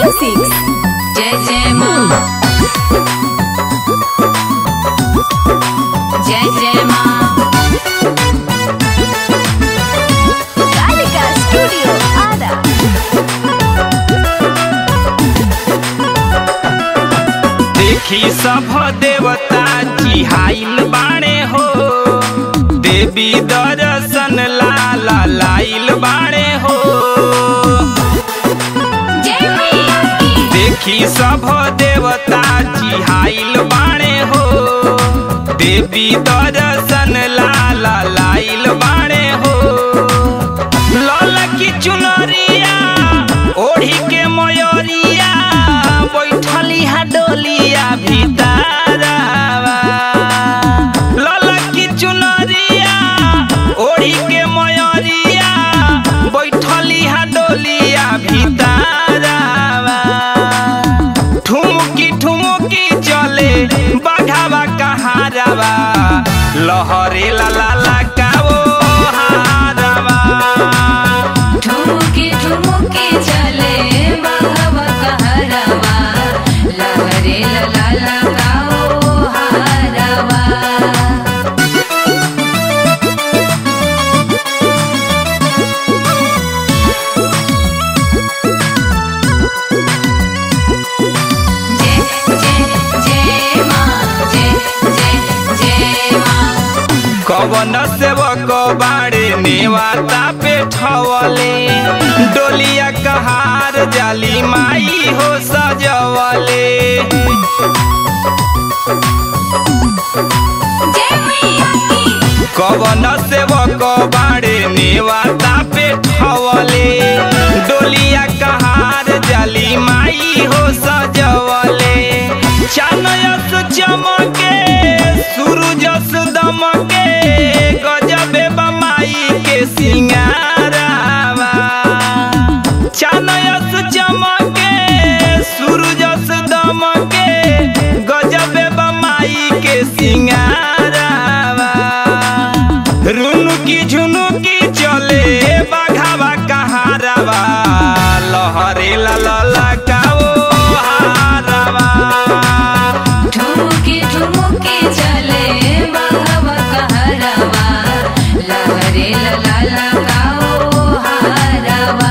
Music. जय जय माँ जय जय माँ Kalika Studio Ada. देखी सब देवता चिहाइल बाणे हो देवी दर्शन लाला लाइल बाणे हो जय मैया की देखी सब देवता चिहाइल बाणे हो देवी दर्शन लाला लाइल बाणे हो लाल की चुनरिया ओढ़ी के मयरिया बैठली हा डोलिया भीतरवा लाल की चुनरिया ओढ़ी के मयरिया बैठली हा डोलिया भीतरवा ठुमुकी ठुमुकी चले बाघावा कहारवा लहरे ला ला ला काओ हारवा ठुमुके ठुमुके चले बाघवा कहरवा लहरे ला ला गाओ हारवा जय जय जय माँ जय जय जय माँ कवन सेवक बाड़े नेवाता पे ठवले डोलिया कहार जाली माई हो सजवले जय मैया की कवन सेवक बाड़े नेवाता पे ठवले डोलिया कहार जाली माई हो सजवले चानयस चमके सूरजस दमके गजबे बमाई के सिंगारावा चानयस चमके सूरजस दमके गजबे बमाई के सिंगारावा रुनुकी झुनुकी चले बाघावा कहारावा लहरे ला ला ला काओ हारावा ठुमुके ठुमुके चले बाघवा कहरवा लहरे ला ला गाओ हारवा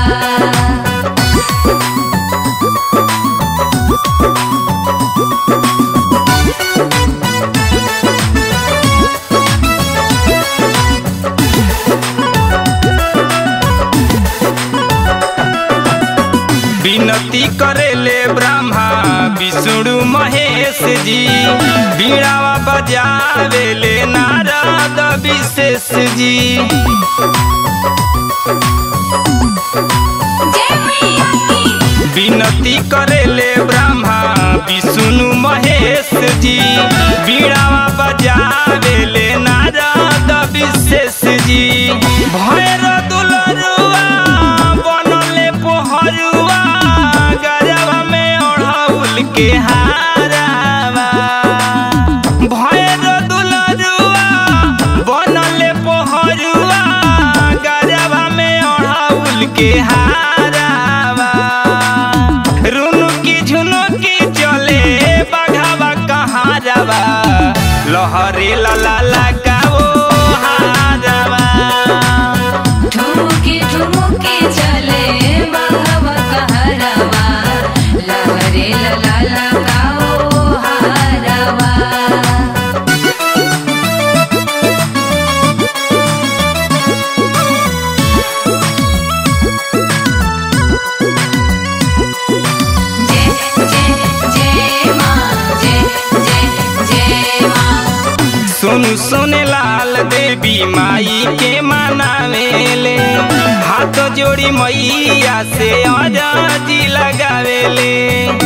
विनती करेले ब्रह्मा विष्णु महेश जी बीड़ावा बजावेले नारद विशेष जी जय मैया की विनती करेले ब्रह्मा विष्णु महेश जी बीड़ावा बजावेले नारद विशेष जी भैर दुलरुआ बनले पोहरुआ गरबा में ओढ़ौल के हारावा भैर दुलरुआ बनले पोहरुआ गरबा में ओढ़ौल के हारावा रुनुकी झुनुकी चले बाघावा कहारवा लहरे ला ला ला काओ हारवा ठुमुके ठुमुके चले बाघवा कहरवा लहरे ला ला गाओ हारवा जय जय जय माँ जय जय जय माँ सोनू सोने लाल देवी माई के मनावेले हाथ जोड़ी मैया से अरजी लगावेले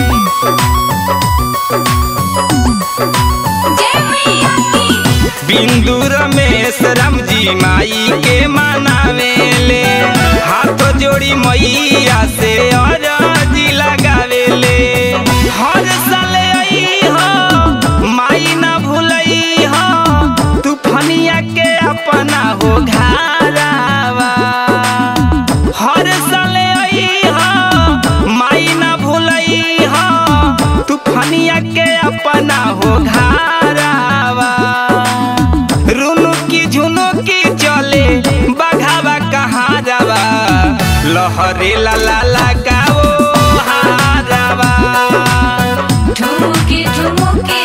जय मैया की बिंदु रमेश राम जी माई के मनावेले हाथ जोड़ी मैया से अरजी लगावेले हर साल आई हो माई ना भूलई हो तूफनिया के अपना हो घारावा हर साल आई हो माई ना भूलई लहरे ला ला लगाओ हारावा ठुमुके ठुमुके